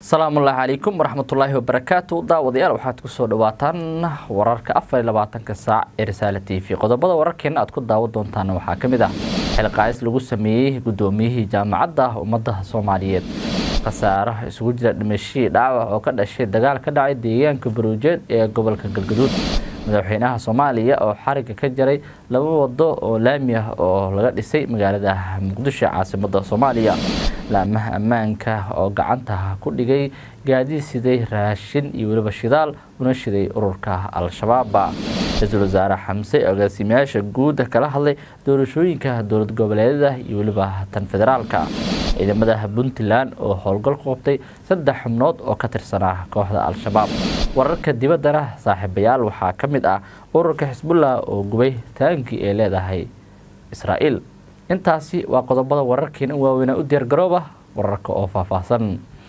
asalaamullaahi calaykum waraxmatullaahi wabarakaatu daawadayaal waxaad kusoo dhawaataan wararka afar iyo labaatanka saac ee risaale t v qodobada wararkeena aad ku daawan doontaan waxaa ka mid ah xilqaais lagu sameeyey guddoomiyihii jaamacadda ummadda soomaaliyeed khasaaro isugu jira dhimashihii dhaawac oo ka dhashay dagaal ka dhacay deegaanka baruujeed ee gobolka galgaduud madaxweynaha soomaaliya oo xariga ka jaray laba wado oo laami ah oo laga dhisay magaalada muqdisho caasimada soomaaliya laamaha ammaanka oo gacanta ku dhigay gaadiid siday raashin iyo weliba shidaal una shiday ururka al-shabaab ra-iisul wasaare xamse agaasimayaasha guuda kala hadlay doorashooyinka dowlad goboleedyada iyo weliba tan federaalka ciidamada puntland oo howlgal qoobtay saddex xubnood oo ka tirsanaa kooxda al-shabaab wararka dibaddana saaxiibayaal waxaa ka mid ah ururka xisbullah oo gubay taankii ay leedahay israa'iil intaasi waa qodobada wararkeena waaweyna u diyaar garooba wararka oo faahfaahsan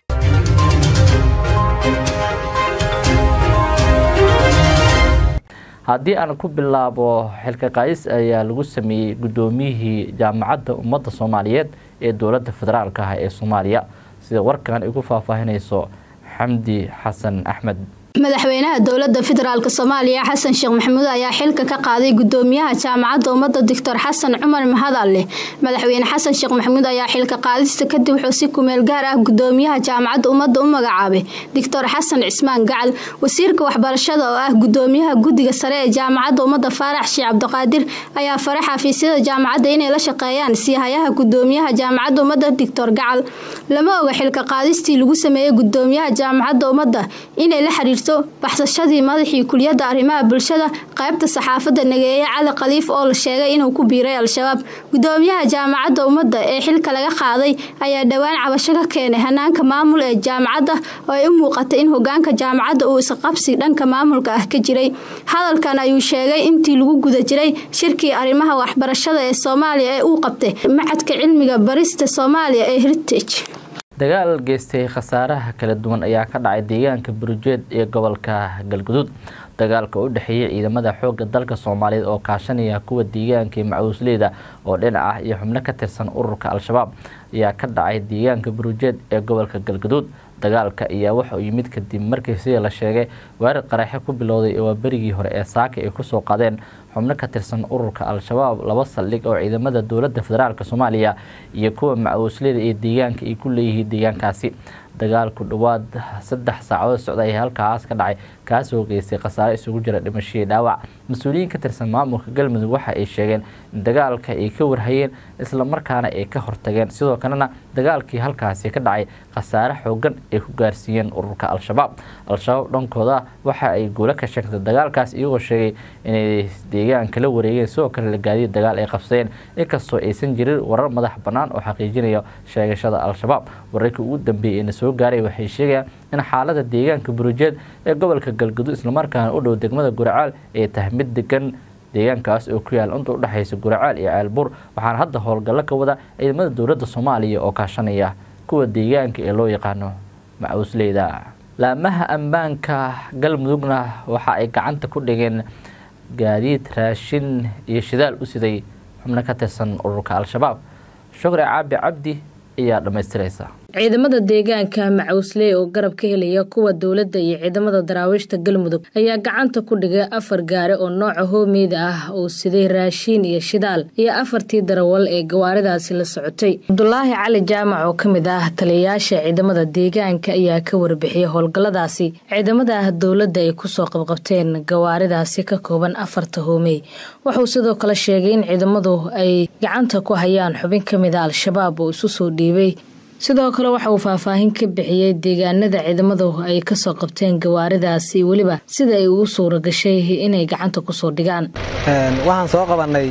haddii aan ku bilaabo xilka qaadis ayaa lagu sameeyey guddoomiyihii jaamacadda ummadda soomaaliyeed ee dowladda federaalka ah ee soomaaliya sida warkan ay ku faahfaahinayso xamdi xasan axmed madaxweynaha dowlada federaalk soomaaliya xasan sheekh maxamuud ayaa xilka ka qaaday gudoomiyaha jaamacadda ummadda doctor xasan cumar mahadalle madaxweyne xasan sheekh maxamuud ayaa xilka qaadista kadib wuxuu si kumeel gaar ah gudoomiyaha jaamacadda ummadda u magacaabay doctor xasan cismaan gacal wasiirka waxbarashada oo ah gudoomiyaha guddiga sare ee jaamacadda ummadda faarax sheekh cabdiqaadir ayaa faray xafiisyada jaamacadda inay la shaqeeyaan siihayaha gudoomiyaha jaamacadda ummadda doctor gacal lama oga xilka qaadistii lagu sameeyey gudoomiyaha jaamacadda ummadda inay la xiriirto baxsashadii madaxii kuliyadda arrimaha bulshada qaybta saxaafadda nageeye cali khaliif oo la sheegay inuu ku biiray al-shabaab gudoomiyaha jaamacadda ummadda ee xilka laga qaaday ayaa dhowaan cabasho ka keenay hanaanka maamul ee jaamacadda oo ay u muuqatay in hogaanka jaamacadda uu isqabsi dhanka maamulka ah ka jiray hadalkan ayuu sheegay intii lagu guda jiray shirkii arrimaha waxbarashada ee soomaaliya ee uu qabtay macadka cilmiga barista soomaaliya ee heritage dagaal geystay khasaaraha kala duwan ayaa ka dhacay deegaanka burujeed ee gobolka galguduud dagaalka u dhexeeyay ciidamada xoogga dalka soomaaliyeed oo kaashanaya kuwa deegaanka macuusleyda oo dhinac ah iyo xubno ka tirsan ururka al-shabaab ayaa ka dhacay deegaanka burujeed ee gobolka galguduud dagaalka ayaa waxa uu yimid kadib markii sida la sheegay weerar qaraxe ku bilowday waa berigii hore ee saaka ay kusoo qadeen xubno ka tirsan ururka al-shabaab laba saldhig oo ciidamada dowladda federaalk soomaaliya iyo kuwa macuusleyda ee deegaanka ay ku leeyihiin deegaankaasi dagaalku dhowaad saddex saacadood socda ayaa halkaas ka dhacay kaasoo geystay khasaare isugu jira dhimashadii dhaawac mas-uuliyiin ka tirsan maamulka galmudug waxa ay sheegeen in dagaalka ay ka warhayeen islamarkaana ay ka hortageen sidoo kalena dagaalkii halkaasi ka dhacay khasaare xoogan ay ku gaarsiiyeen ururka al-shabaab al-shabaab dhankooda waxa ay guulo ka sheegtay dagaalkaas iyagoo sheegay inay deegaanka la wareegeen sidoo kale la gaadiya dagaal ay qabsadeen inkastoo aysan jirin warar madax bannaan oo xaqiijinaya sheegashada al-shabaab wararkii ugu dambeeyey eena soo gaaray waxay sheegayaan in xaalada deegaanka burujeed ee gobolka galguduud islamarkaana u dhow degmada guracaal ay tahay mid degan deegaankaas oo ku yaal inta udhexaysa guracaal iyo ceelbuur waxaana hadda howlgallo ka wada ciidamada dowladda soomaaliya oo kaashanaya kuwa deegaanka ee loo yaqaano macuusleyda laamaha ammaanka galmudugna waxa ay gacanta ku dhigeen gaadiid raashin iyo shidaal u siday xubno ka tirsan ururka al-shabaab shukri caabi cabdi ayaa dhammaystiraysa ciidamada deegaanka macuusley oo garab ka helaya kuwa dowladda iyo ciidamada daraawiishta galmudug ayaa gacanta ku dhigay afar gaari oo nooca hoomeyda ah oo siday raashiin iyo shidaal iyo afartii darawal ee gawaaridaasi la socotay cabdulaahi cali jaamac oo ka mid ah taliyayaasha ciidamada deegaanka ayaa ka warbixiyay howlgalladaasi ciidamada dowladda ay kusoo qabqabteen gawaaridaasi ka kooban afarta hoomey wuxuu sidoo kale sheegay in ciidamadu ay gacanta ku hayaan xubin ka mida al-shabaab oo isu soo dhiibay sidoo kale waxa uu faahfaahin ka bixiyey deegaanada ciidamadu ay kasoo qabteen gawaaridaasi weliba sida ay ugu suura gashay inay gacanta kusoo dhigaan waxaan soo qabannay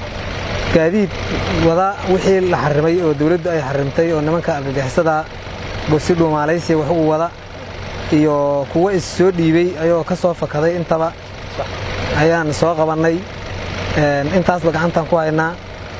gaadiid wada wixii la xarimay oo dowladdu ay xarimtay oo nimanka argagixisada bursi dhuumaalaysiya wax ugu wada iyo kuwo is soo dhiibay ayagoo ka soo fakaday intaba ayaan soo qabannay intaasba gacantaan ku haynaa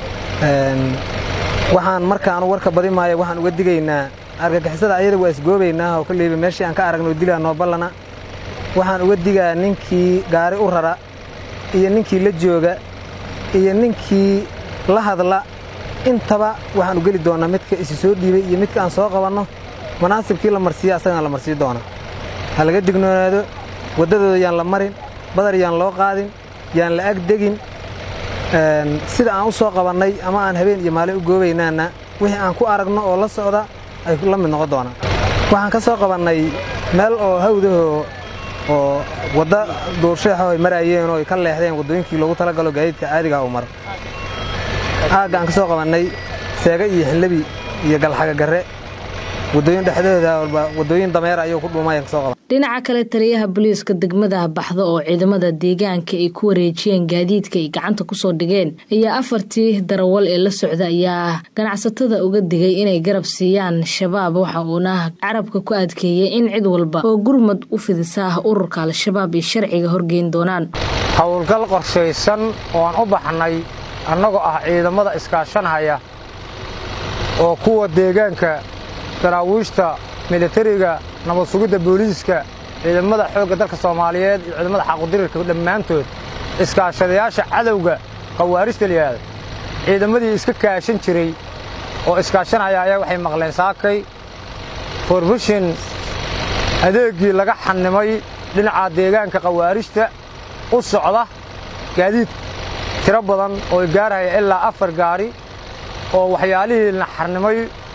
waxaan markaanu warka badi maayo waxaan uga digaynaa argagixisada ayada waa isgoobaynaa oo koleyba meeshii aan ka aragno dilaa noo ballana waxaan uga digaa ninkii gaari u rara iyo ninkii la jooga iyo ninkii la hadla intaba waxaan u geli doonnaa midka isi soo dhiibay iyo midka aan soo qabanno manaasibkii la marsiiya asagana la marsii doona ha laga dignoonaado waddadooda yaan la marin badar yaan loo qaadin yaan la agdegin sida aan u soo qabannay ama aan habeen iyo maalin u goobaynaana wixii aan ku aragno oo la socda ay la mid noqon doonaan waxaan ka soo qabannay meel oo hawdahoo oo wadda duursheexo ay maraayeen oo ay ka leexdeen waddooyinkii loogu talagalo gaadiidka caadigaa uu maro aagga aan ka soo qabannay seega iyo xillebi iyo galxaga garre waddooyin dhexdooda waddooyin dameer ayuu ku dhuumayaan ka soo qaban dhinaca kale taliyaha booliiska degmada baxda oo ciidamada deegaanka ay ku wareejiyeen gaadiidka ay gacanta kusoo dhigeen ayaa afartii darawal ee la socda ayaa ganacsatada uga digay inay garab siiyaan shabaab waxa uuna carabka ku adkeeyey in cid walba oo gurmad u fidisaa ururka al-shabaab ay sharciga horgeyn doonaan howlgal qorshaysan oo aan u baxnay annagoo ah ciidamada iskaashanhaya oo kuwa deegaanka daraawiishta militariga nabad sugidda booliiska ciidamada xoogga dalka soomaaliyeed iyo ciidamada xaqudirirka dhammaantood iskaashadayaasha cadowga khawaarijta layihahda ciidamadii iska kaashan jiray oo iskaashanaya ayaa waxay maqleen saakay forbushin adeeggii laga xannimay dhinaca deegaanka khawaarijta u socda gaadiid tiro badan oo gaarhaya ilaa afar gaari oo waxyaalihii la xarnimay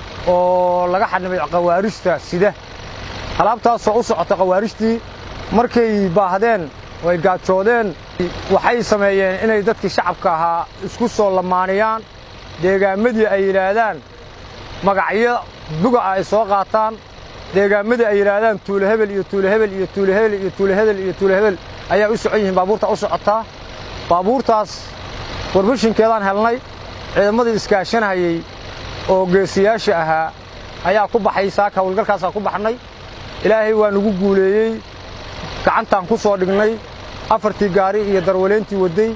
oo laga xadhimay khawaarijta sida alaabtaasoo u socota khawaarijtii markay baahdeen way gaajoodeen waxay sameeyeen inay dadkii shacabka ahaa isku soo lamaaniyaan deegaammadii ay yidhaahdaan magacyo buga ah ay soo qaataan deegaammadii ay yidhaahdaan tuulo hebel iyo tuulo hebel iyo tuulo hebel iyo tuulo hebel iyo tuulo hebel ayaa u socon yihiin baabuurta u socotaa baabuurtaas warbashinkeedaan helnay ciidamadii iskaashanhayey oo geesiyaasha ahaa ayaa ku baxay saaka hawlgalkaasaa ku baxnay ilaahay waa nagu guuleeyey gacantaan ku soo dhignay afartii gaari iyo darwaleyntii wadday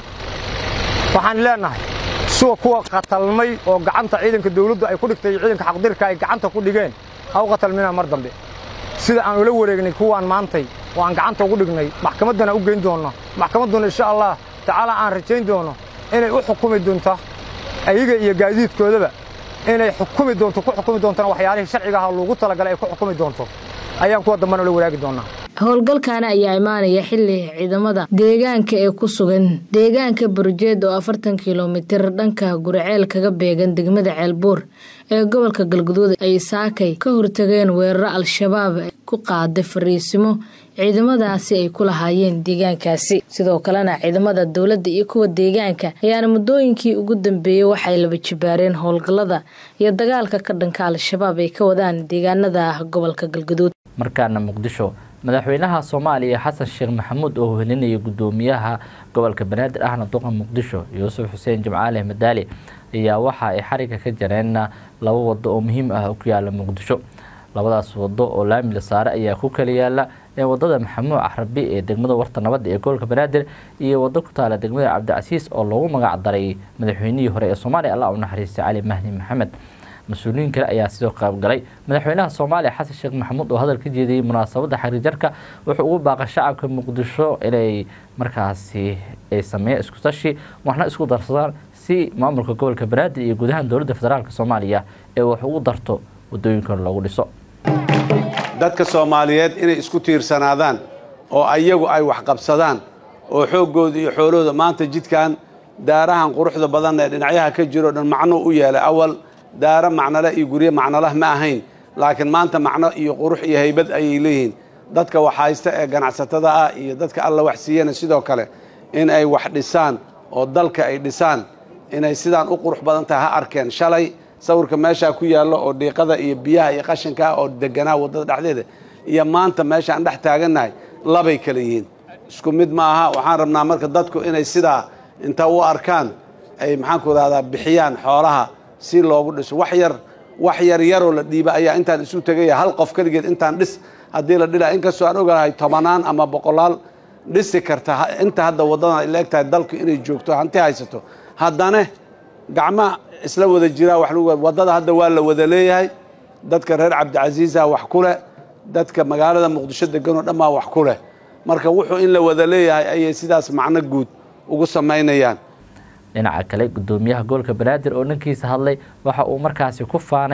waxaan leennahay suwa kuwa qatalmay oo gacanta ciidanka dawladdu ay ku dhigtay iyo ciidanka xaqdirka ay gacanta ku dhigeen ha u qatalmina mar dambe sida aan ula wareegnay kuwaan maantay oo aan gacanta ugu dhignay maxkamaddana u geyn doonno maxkamadduna insha allah tacaala aan rajayn doono inay u xukumi doonto ayaga iyo gaadiidkoodaba inay xukumi doonto ku xukumi doontona waxyaalihii sharciga aha loogu talagalay ay ku xukumi doonto ayaan kuwa dambana ula wadaagi doonaa howlgalkaana ayaa imaanaya xili ciidamada deegaanka ee ku sugan deegaanka burjeed oo afartan kilomitir dhanka guriceel kaga beegan degmada ceelbuur ee gobolka galguduud ay saakay ka hortageen weeraro al-shabaab ku qaaday fariisimo ciidamadaasi ay ku lahaayeen deegaankaasi sidoo kalena ciidamada dowladda iyo kuwa deegaanka ayaana muddooyinkii ugu dambeeyey waxay laba jibaareen howlgallada iyo dagaalka ka dhanka al-shabaab ay ka wadaan deegaanada gobolka galguduud markaana muqdisho madaxweynaha soomaaliya xasan sheekh maxamuud oo helinaya gudoomiyaha gobolka banaadir ahna duqa muqdisho yuusuf xuseen jimcaale madaali ayaa waxa ay xariga ka jareen laba wado oo muhiim ah ku yaala muqdisho labadaas wado oo laamila saare ayaa ku kala yaala ee wadada maxamuud carabi ee degmada warta nabadda ee gobolka banaadir iyo wado ku taala degmada cabdicasiis oo loogu magac daray madaxweynihii hore ee soomaaliya allah u naxariistay cali mahdi maxamed mas-uuliyiin kale ayaa sidoo qaybgalay madaxweynaha soomaaliya xasan sheekh maxamuud oo hadal ka jeediyey munaasabadda xariirjarka wuxuu ugu baaqay shacabka muqdisho inay markaasi ay sameeyeen isku tashi waxna isku darsadaan si maamulka gobolka banaadir iyo gudaha dowladda federaalk soomaaliya ee wax ugu darto wadooyinkan loogu dhiso dadka soomaaliyeed inay isku tiirsanaadaan oo ayagu ay wax qabsadaan oo xooggooda iyo xoolahooda maanta jidkan daarahan quruxda badan ee dhinacyaha ka jiro dhan macno u yeelay awal daaro macnole iyo guryo macnolah ma ahayn laakiin maanta macno iyo qurux iyo haybad ayay leeyihiin dadka wax haysta ee ganacsatada ah iyo dadka alla wax siiyana sidoo kale in ay wax dhisaan oo dalka ay dhisaan inay sidaan u qurux badan tahay ha arkeen shalay sawirka meeshaa ku yaallo oo dhiiqada iyo biyaha iyo qashinka ah oo deganaa waddada dhexdeeda iyo maanta meeshaan dhex taagannahay labay kala yihiin isku mid ma aha waxaan rabnaa marka dadku inay sidaa inta u arkaan ay maxaanku rahdaa bixiyaan xoolaha si loogu dhiso wax yar wax yar yaroo la dhiiba ayaa intaan isu tegaya hal qof keligeed intaan dhis haddii la dhila inkastoo aan ogolahay tobanaan ama boqolaal dhisi karta inta hadda waddadan ay la eg tahay dalku inay joogto hanti haysato haddana gacma isla wada jiraa wax lagu waddada hadda waa la wada leeyahay dadka reer cabdicasiisa wax ku leh dadka magaalada muqdisho deganoo dhan baa wax ku leh marka wuxuu in la wada leeyahay ayay sidaas macno guud ugu samaynayaan dhinaca kale gudoomiyaha gobolka banaadir oo dhankiisa hadlay waxa uu markaasi ku faanay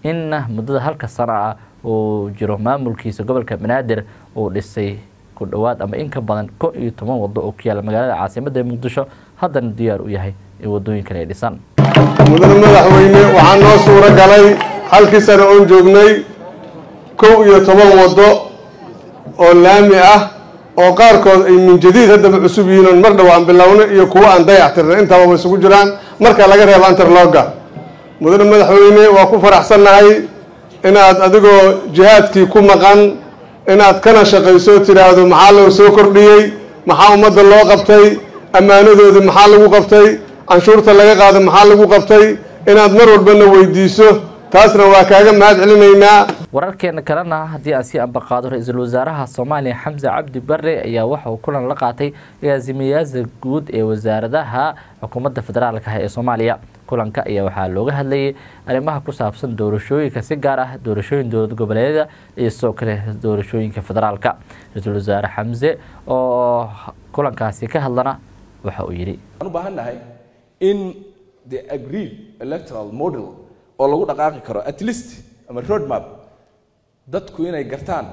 in muddada halka sano ah uu jiro maamulkiisa gobolka banaadir uu dhisay ku dhowaad ama in ka badan ko iyo toban wado oo ku yaala magaalada caasimada muqdisho haddana diyaar u yahay in wadooyinkan ay dhisaan mudane madaxweyne waxaa noo suuro galay halkii sano oon joognay kow iyo toban waddo oo laami ah oo qaarkood ay min jadiid haddaba cusub yihiin oon mar dhow aan bilowno iyo kuwo aan dayactirnay intaba way isugu jiraan marka laga reebo anterloga mudane madaxweyne waa ku faraxsannahay inaad adigoo jihaadkii ku maqan inaad kana shaqayso tidhaahdo maxaa loo soo kordhiyey maxaa ummadda loo qabtay ammaanadoodii maxaa lagu qabtay canshuurta laga qaado maxaa lagu qabtay inaad mar walbana weydiiso taasna waa kaaga mahad celinaynaa wararkeena kalena haddii aan sii ambaqaado ra-iisul wasaaraha soomaaliya xamse cabdi bare ayaa waxa uu kulan la qaatay agaasimayaasha guud ee wasaaradaha xukuumadda federaalka ah ee soomaaliya kulanka ayaa waxaa looga hadlayay arrimaha ku saabsan doorashooyinka si gaar ah doorashooyin dowlad goboleedyada iyo sidoo kale doorashooyinka federaalka ra-iisul wasaare xamse oo kulankaasi ka hadlana waxa uu yidhi waxaan u baahan nahay in the agreed electoral model oo lagu dhaqaaqi karo at least ama road map dadku inay gartaan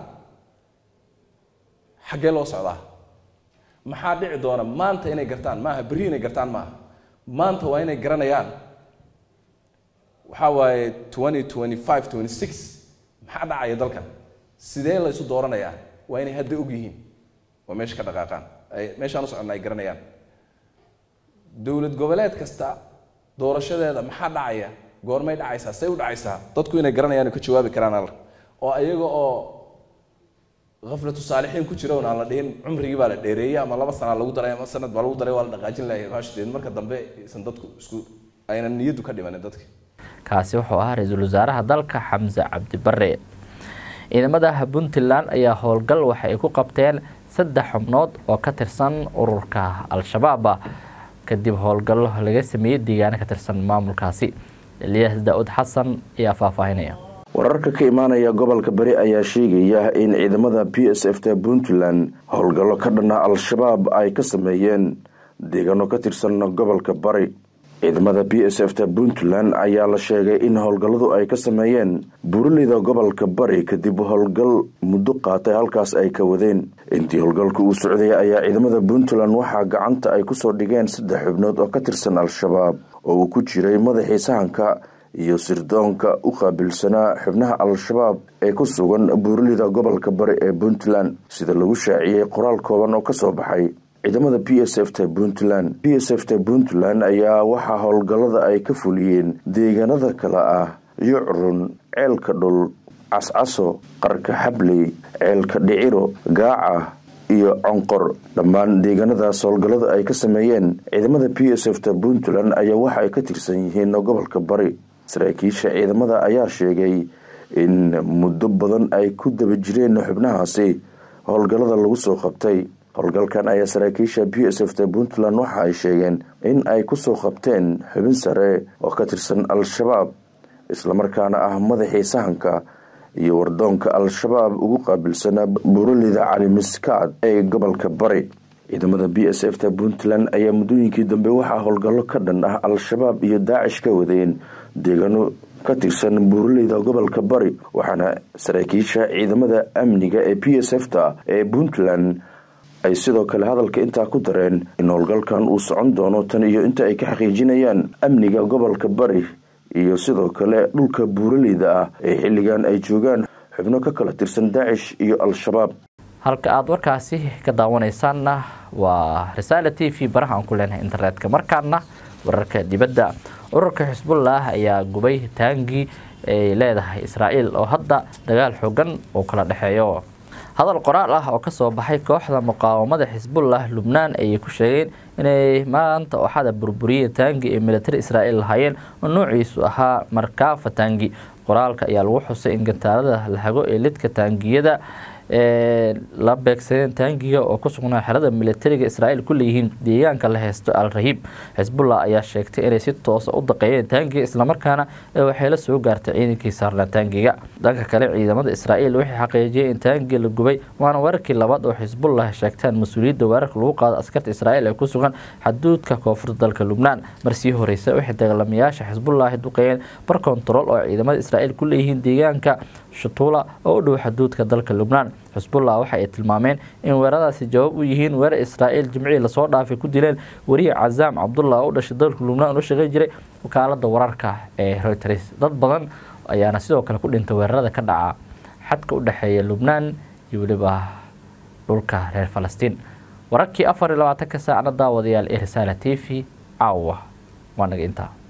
xaggee loo socdaa maxaa dhici doona maanta inay gartaan maaha berri inay gartaan maaha maanta waa inay garanayaan waxaa waaye twenty twenty five twenty six maxaa dhacaya dalkan sidee la isu dooranayaa waa inay hadda og yihiin waa meesha ka dhaqaaqaan ay meeshaan u soconna ay garanayaan dowlad goboleed kasta doorashadeeda maxaa dhacaya goormay dhacaysaa say u dhacaysaa dadku inay garanayaan oo ka jawaabi karaan al oo ayaga oo khaflatu saalixiin ku jira oon aan la dhihin cumrigii baa la dheereeyey ama laba sanaa lagu daray ama sanad baa lagu daray waa la dhaqaajin lahay baashadeed marka dambe aysan dadku isku aynan niyaddu ka dhimanin dadka kaasi wuxuu ahaa ra-iisul wasaaraha dalka xamse cabdi bare ciidamada puntland ayaa howlgal waxa ay ku qabteen saddex xubnood oo ka tirsan ururka al-shabaab kadib howlgallo laga sameeyey deegaano ka tirsan maamulkaasi eliyas daa-ud xasan ayaa faahfaahinaya wararka ka imaanaya gobolka bari ayaa sheegaya in ciidamada b s f ta puntland howlgallo ka dhana al-shabaab ay ka sameeyeen deegaano ka tirsan gobolka bari ciidamada b s f ta puntland ayaa la sheegay in howlgalladu ay ka sameeyeen buuraleyda gobolka bari kadib howlgal muddo qaatay halkaas ay ka wadeen intii howlgalka uu socday ayaa ciidamada puntland waxaa gacanta ay kusoo dhigeen saddex xubnood oo ka tirsan al-shabaab oo uu ku jiray madaxii sahanka iyo sirdoonka u qaabilsanaa xubnaha al-shabaab ee ku sugan buuraleyda gobolka bari ee puntland sida lagu shaaciyey qoraal kooban oo kasoo baxay ciidamada b s f ta puntland b s f ta puntland ayaa waxaa howlgallada ay ka fuliyeen deegaanada kale ah yucrun ceelka dhul cascaso qarka xabley ceelka dhiciro gaaca iyo conqor dhammaan deegaanadaas howlgallada ay ka sameeyeen ciidamada b s f ta puntland ayaa waxa ay ka tirsan yihiin gobolka bari saraakiisha ciidamada ayaa sheegay in muddo badan ay ku daba jireen xubnahaasi howlgallada lagu soo qabtay howlgalkan ayaa saraakiisha b s f ta puntland waxa ay sheegeen in ay kusoo qabteen xubin sare oo ka tirsan al-shabaab islamarkaana ah madaxii sahanka iyo wardoonka al-shabaab ugu qaabilsanaa buuraleyda calimiskaad ee gobolka bari ciidamada b s f ta puntland ayaa muddooyinkii dambe waxaa howlgallo ka dhan ah al-shabaab iyo daacish ka wadeen deegaano ka tirsan buuraleyda gobolka bari waxaana saraakiisha ciidamada amniga ee b s f ta ee puntland ay sidoo kale hadalka intaa ku dareen in howlgalkan uu socon doono tan iyo inta ay ka xaqiijinayaan amniga gobolka bari iyo sidoo kale dhulka buuraleyda ah ee xilligan ay joogaan xubno ka kala tirsan daacish iyo al-shabaab halka aada warkaasi ka daawanaysaanna waa risaala t v baraha aan ku leenahay internetka markaana wararka dibadda ururka xisbullah ayaa gubay taangii ay leedahay israa'iil oo hadda dagaal xoogan uu kala dhexeeyo hadal qoraal ah oo kasoo baxay kooxda muqaawamada xisbullah lubnaan ayay ku sheegeen inay maanta ooxada burburiyeen taangi ee militari israa'iil lahaayeen oo noociisu ahaa markaafa taangi qoraalka ayaa lagu xusay in gantaalada la hago ee lidka taangiyada la beegsadeen taangiga oo ku sugnaa xerada militariga israa'iil ku leeyihiin deegaanka la haysto al rahiib xisbullah ayaa sheegtay inay si toosa u daqeeyeen taangiga islamarkaana waxay la soo gaartay ciidankii saarnaa taangiga dhanka kale ciidamada israa'iil waxay xaqiijiyeen in taangiga la gubay waana weerarkii labaad oo xisbullah sheegtaan mas-uuliyadda weerarka lagu qaado askarta israa'iil ee ku sugan xaduudka koonfurta dalka lubnaan marsii horeysa waxay dagaalamayaasha xisbullahi duqeeyeen bar kontarool oo ciidamada israa'iil ku leeyihiin deegaanka shutuula oo u dhow xaduudka dalka lubnaan xisbullah waxa ay tilmaameen in weeraradaasi jawaab u yihiin weerar israa'iil jimcihii lasoo dhaafay ku dileen weriye cazaam cabdullah oo u dhashay dalka lubnaan u shaqeyn jiray wakaalada wararka ee reuters dad badan ayaana sidoo kale ku dhintay weerarada ka dhaca xadka u dhexeeya lubnaan iyo weliba dhulka reer falastiin wararkii afar iyo labaatanka saacna daawadayaal ee risaala t v caawa waa naga intaa